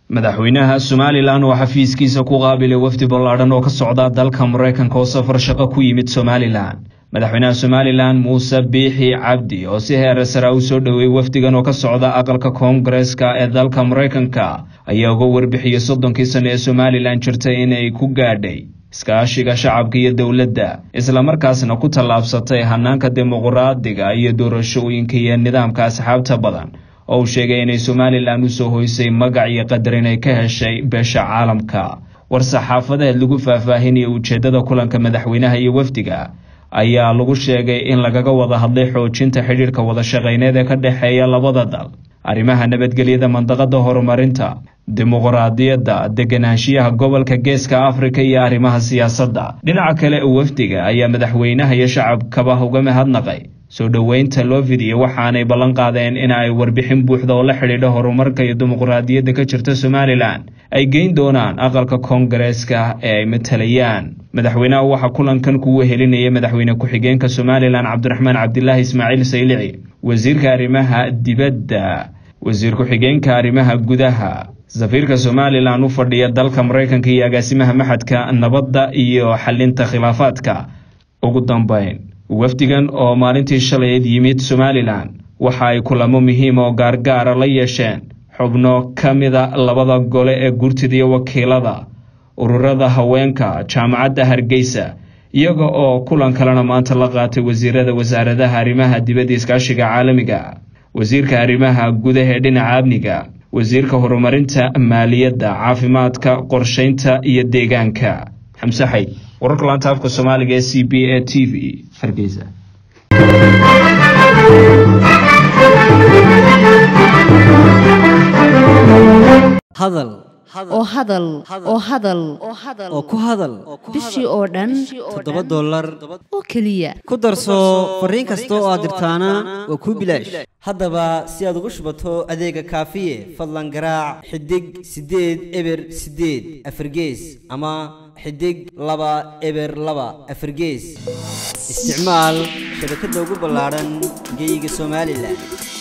madaxweynaha somalilan oo xafiiskiisa ku qaabilay wafdi ballaadhan oo ka socda dalka maraykanka oo safar shaqo ku yimid somalilan madaxweynaha somalilan muuse biixi cabdi oo si heer sara u soo dhoweeyey wafdigan oo ka socda aqalka koongareeska ee dalka maraykanka ayaa uga warbixiyey soddonkii sano ee somalilan jirtay inay ku gaadhay iskaashiga shacabka iyo dowladda islamarkaasna ku tallaabsatay hanaanka dimuqraadiga iyo doorashooyinka iyo nidaamka asxaabta badan oo uu sheegay inay somalilan usoo hoysay magac iyo qadar inay ka heshay beesha caalamka war-saxaafadeed lagu faahfaahinaya ujeeddada kulanka madaxweynaha iyo wafdiga ayaa lagu sheegay in lagaga wada hadlay xoojinta xidhiirka wada shaqayneed ee ka dhexeeya labada dal arrimaha nabadgelyada mandaqada horumarinta dimuqraadiyadda deganaanshiyaha gobolka geeska afrika iyo arrimaha siyaasadda dhinaca kale wafdiga ayaa madaxweynaha iyo shacabkaba uga mahadnaqay soo dhoweynta loo fidiyo waxaanay ballan qaadeen in ay warbixin buuxda oo la xidhiidha horumarka iyo dimuqraadiyadda ka jirta somalilan ay geyn doonaan aqalka koongareeska ee ay matalayaan madaxweynaha waxaa kulankan kugu helinaya madaxweyne ku-xigeenka somalilan cabdiraxmaan cabdilaahi ismaaciil saylici wasiirka arrimaha dibadda wasiir ku-xigeenka arrimaha gudaha safiirka somalilan u fadhiya dalka maraykanka iyo agaasimaha maxadka nabadda iyo xalinta khilaafaadka ugu dambeyn wafdigan oo maalintii shalayd yimid somalilan waxa ay kulamo muhiim oo gaargaara la yeesheen xubno ka mida labada gole ee gurtida iyo wakiilada ururada haweenka jaamacadda hargeysa iyaga oo kulan kalena maanta la qaatay wasiirada wasaaradaha arrimaha dibadda iskaashiga caalamiga wasiirka arrimaha gudaha ee dhinaca amniga wasiirka horumarinta maaliyadda caafimaadka qorsheynta iyo deegaanka xamse xayd wararka laanta afka soomaaliga ee c b a t v hargeysa hadal oo hadal oo hadal oo ku hadal bishii oo dhan toddoba dollar oo keliya ku darso fariin kasta oo aad dirtaana waa kuu bilaash haddaba si aad ugu shubato adeega kaafiye fadlan garaac xidig siddeed eber siddeed afargees ama xidig laba eber laba afargees isticmaal shabakadda ugu ballaadhan geyga somalilan